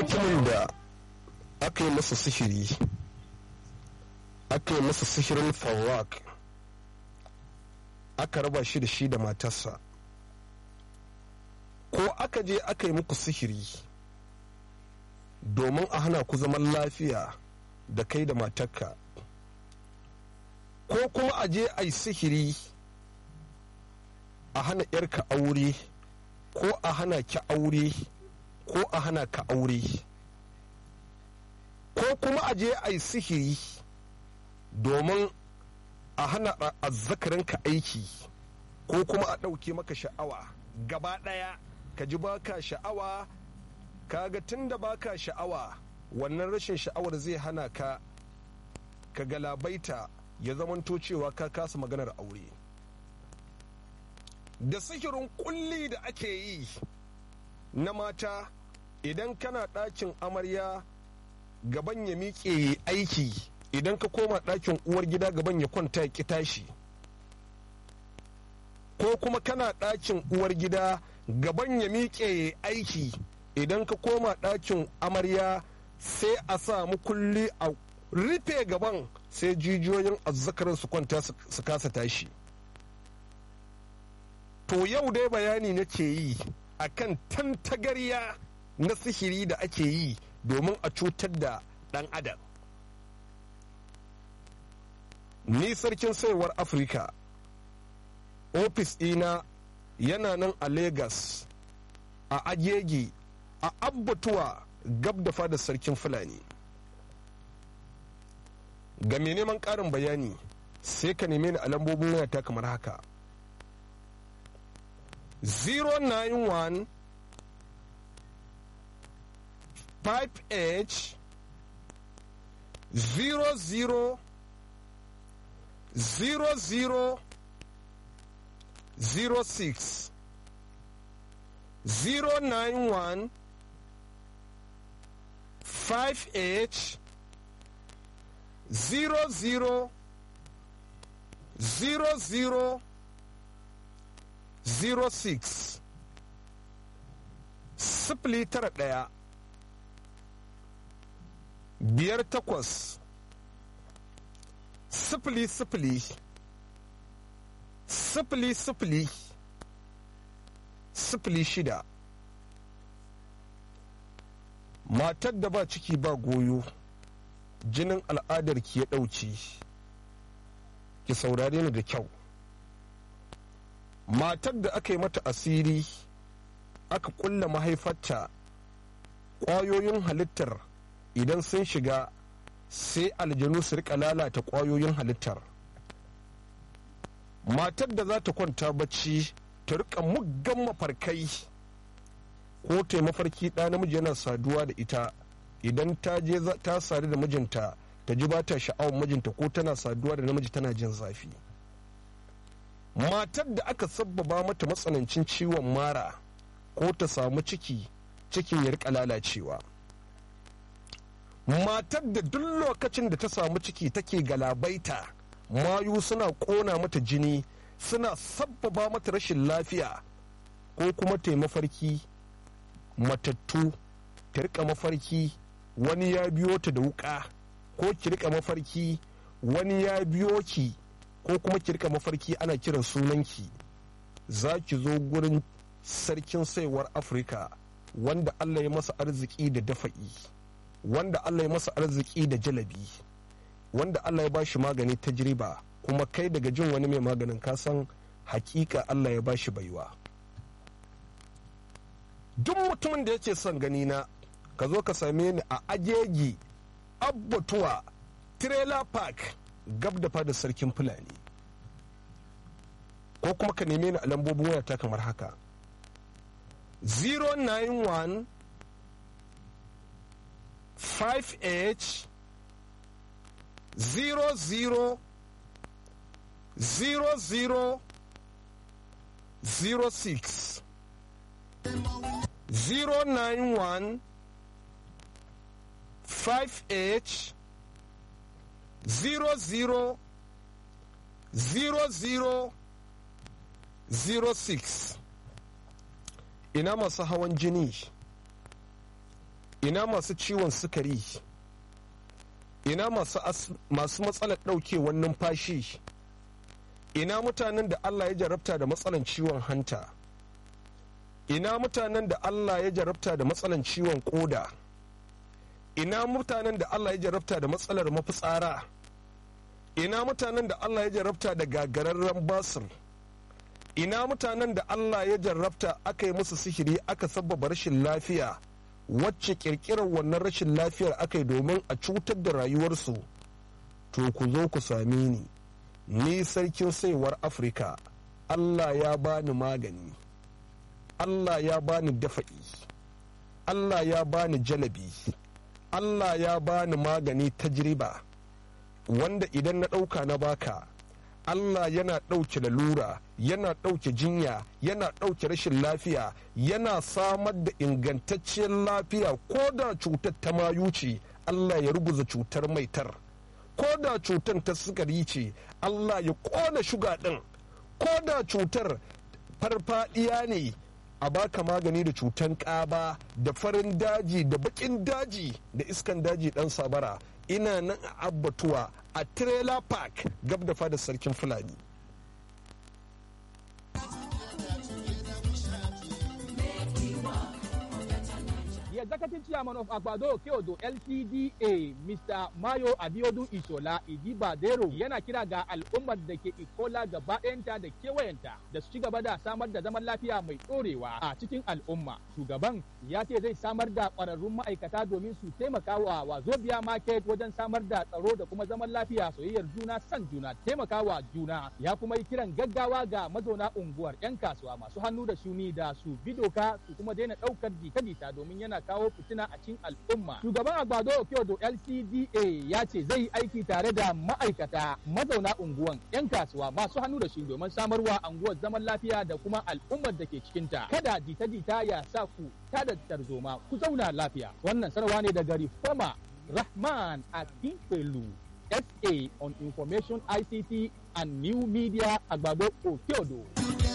mutumin da aka yi masa sihiri aka yi masa sihirin fawak aka raba shi da shi da matarsa ko aka je aka yi muku sihiri domin a hana ku zaman lafiya da kai da matarka ko kuma a je a yi sihiri a hana 'yarka aure ko a hana ki aure ko a hana ka aure ko kuma a je a yi sihiri domin a hana azzakarinka aiki ko kuma a ɗauke maka sha'awa gaba ɗaya ka ji baka sha'awa kaga tun da baka sha'awa wannan rashin sha'awar zai hana ka ka galabaita ya zamanto cewa ka kasa maganar aure da sihirin kulli da ake yi na mata idan kana ɗakin amarya gaban ya miƙe aiki idan ka koma ɗakin uwar gida gaban ya kwanta ya tashi ko kuma kana ɗakin uwar gida gaban ya miƙe aiki idan ka koma ɗakin amarya sai a samu kulli a rufe gaban sai jijiyoyin azzakarin su kwanta su kasa tashi to yau dai bayani nake yi akan tantagarya na sihiri da ake yi domin a cutar da ɗan adam ni sarkin saiwar afirka ofis ɗina yana nan a Legas, a agege a abbatuwa gab da fadar sarkin fulani ga mai neman ƙarin bayani sai ka neme ni a lambobin wayata kamar haka 091 5h 00 00 06 091 5h 00 00 06 sifili tara ɗaya biyar takwas sifili sifili sifili sifili sifili shida matar da ba ciki ba goyo jinin al'adar ki ya ɗauci ki saurare ni da kyau matar da aka yi mata asiri aka kulla mahaifarta ƙwayoyin halittar idan sun shiga sai aljanu su rika lalata ƙwayoyin halittar matar da za ta kwanta bacci ta rika muggan mafarkai ko ta mafarki ɗa namiji yana saduwa da ita idan ta je ta sadu da mijinta ta ji ba ta sha'awar mijinta ko tana saduwa da namiji tana jin zafi matar da aka sabbaba mata matsanancin ciwon mara ko ta samu ciki cikin ya rika lalacewa matar da duk lokacin da ta samu ciki take galabaita mayu suna kona mata jini suna sabbaba mata rashin lafiya ko kuma ta mafarki matattu ta rika mafarki wani ya biyo ta da wuka ko ki rika mafarki wani ya biyo ki ko kuma ki rika mafarki ana kiran sunanki za ki zo gurin sarkin saiwar afirka wanda allah ya masa arziki da dafa'i wanda allah ya masa arziki da jalabi wanda allah ya bashi magani ta jiriba kuma kai daga jin wani mai maganin kasan hakika allah ya bashi baiwa duk mutumin da yake son gani na ka zo ka same ni a agegi abbatuwa trailer park gab da fadar sarkin fulani ko kuma ka neme ni a lambobin wayata kamar haka 091 5h 00 00 06 091 5h 00 00 06 ina masu hawan jini ina masu ciwon sukari ina masu matsalar ɗaukewar numfashi ina mutanen da allah ya jarabta da matsalan ciwon hanta ina mutanen da allah ya jarabta da matsalan ciwon koda ina mutanen da allah ya jarabta da matsalar mafitsara ina mutanen da allah ya jarabta da gagararren basir ina mutanen da allah ya jarabta aka yi musu sihiri aka sabbaba rashin lafiya wacce kirkirar wannan rashin lafiyar aka yi domin a cutar da rayuwarsu to ku zo ku same ni ni sarkin saiwar afirka allah ya bani magani allah ya bani dafa'i allah ya bani jalabi allah ya bani magani tajriba wanda idan na ɗauka na baka Allah yana ɗauke lalura yana ɗauke jinya yana ɗauke rashin lafiya yana samar da ingantacciyar lafiya ko da cutar ta mayu ce Allah ya ruguza cutar maitar ko da cutar ta sukari ce Allah ya ƙona shuga ɗin ko da cutar farfadiya ne a baka magani da cutan ƙaba da farin daji da baƙin daji da iskan daji ɗan sabara ina nan a abbatuwa a trailer park gab da fadar sarkin fulani The executive chairman of Agbado Keodo LCDA, Mr. Mayo Abiodun Ishola Idibadero yana kira ga al'ummar da ke Ikola gaba ɗayanta da kewayenta da su ci gaba da samar da zaman lafiya mai ɗorewa a cikin al'umma. Shugaban ya ce zai samar da ƙwararrun ma'aikata domin su taimaka wa Wazobia Market wajen samar da tsaro da kuma zaman lafiya soyayyar juna san juna taimakawa juna ya kuma yi kiran gaggawa ga mazauna unguwar 'yan kasuwa masu hannu da shuni da su bi doka su kuma daina ɗaukar jita-jita domin yana kawo fitina a cikin al'umma. Shugaban Agbado Okiodo LCDA ya ce zai yi aiki tare da ma'aikata mazauna unguwan 'yan kasuwa masu hannu da shi domin samarwa unguwar zaman lafiya da kuma al'ummar da ke cikinta. Kada jita-jita ya sa ku tada tarzoma ku zauna lafiya. Wannan sanarwa ne daga Reformer Rahman Akinfelu. SA on Information ICT and New Media Agbado Okiodo.